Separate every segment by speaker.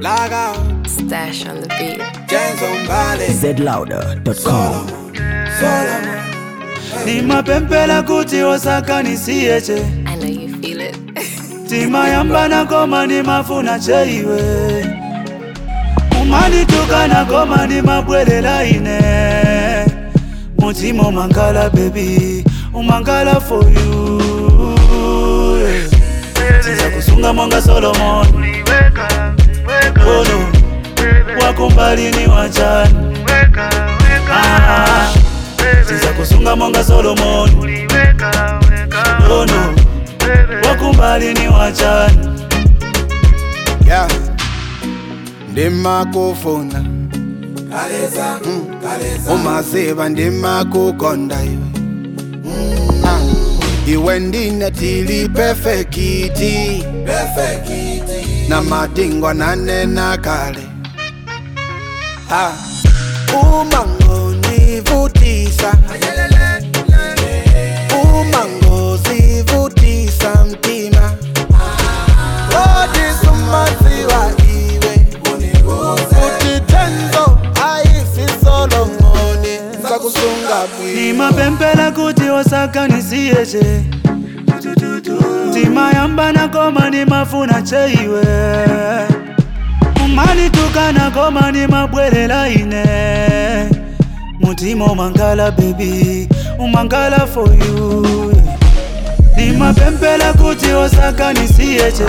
Speaker 1: Log out,
Speaker 2: Stash on the beat.
Speaker 1: James on Bali.
Speaker 3: zlouder.com
Speaker 1: Solomon.
Speaker 4: nimapempela kuti osakanisie che
Speaker 2: I know you feel it.
Speaker 4: timayambana koma nimafuna cheiwe umanitukana koma nimabwelela ine mutima umangala bebi umangala for you tiza kusunga monga solomon ono wakumbalini wachani Ah, tiza kusunga monga solomon ono wakumbalini wachani
Speaker 1: Yeah. ndimakufuna umaziva ndimakukonda iwe Ah, iwe ndinetili perfekiti na madingwa nanena kale Ah, umangondivutisa umangozivutisa mtima odisumaziwa iwe uthi tenzo ayisisolomoni sakusunga bwi
Speaker 4: nimapempela kuti osakanisie che timayambana koma nimafuna cheiwe umanitukana koma nimabwelela ine mutima umangala bebi umangala for you nimapempela kuti osakanisie che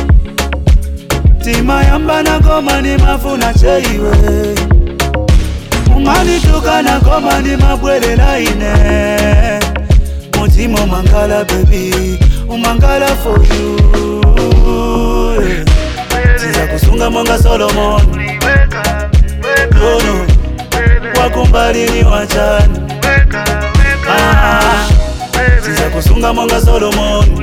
Speaker 4: timayambana koma nimafuna cheiwe umanitukana koma nimabwelela ine mutima umangala bebi umangala for you tiza kusunga monga solomon ono wakumbalini wachani Ah, tiza kusunga monga solomon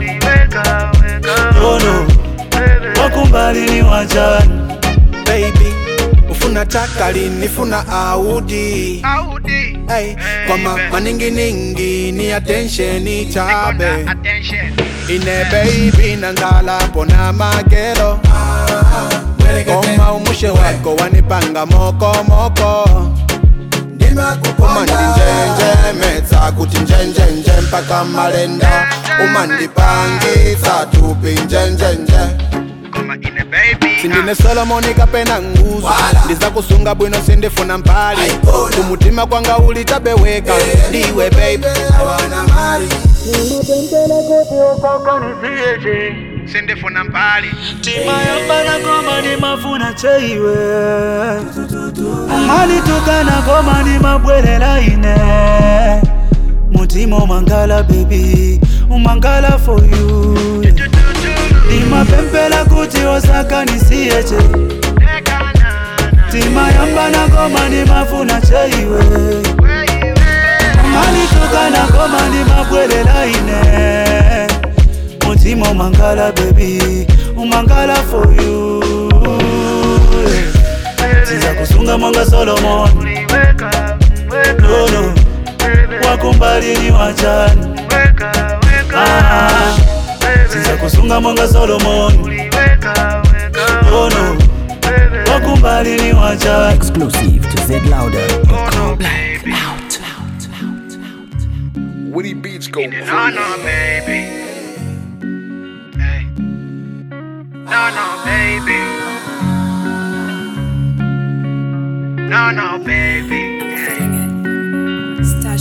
Speaker 4: ono wakumbalini wachani
Speaker 1: baby ufuna takali nifuna audi hey, kwama maninginingi ni attention chabe ine baby nangalapo na magero koma umushe wako wanipanga mokomoko umandinjenjemetsa kuti njenjenje mpaka malenda umandipangisa tupi njenjenje sindine solomoni kapena nguzo ndiza kusunga bwino sindifuna mpali kumutima kwanga ulitabeweka ndiwe baby sindifuna mpali
Speaker 4: timayambana koma nimafuna cheiwe umanitukana koma nimabwelela ine mutima umangala bebi umangala for you nimapempela kuti osakanisie che timayambana koma nimafuna cheiwe umanitukana koma nimabwelela ine mutima umangala bebi umangala for you tiza kusunga monga solomon nono wakumbalini wachani Ah, tiza kusunga monga solomon nono wakumbalini wachani
Speaker 3: exclusive to zlouder.com
Speaker 5: Woody Beats go
Speaker 6: No, no, baby. Hey. No, no, baby. No, no, baby. Hey.
Speaker 2: Stash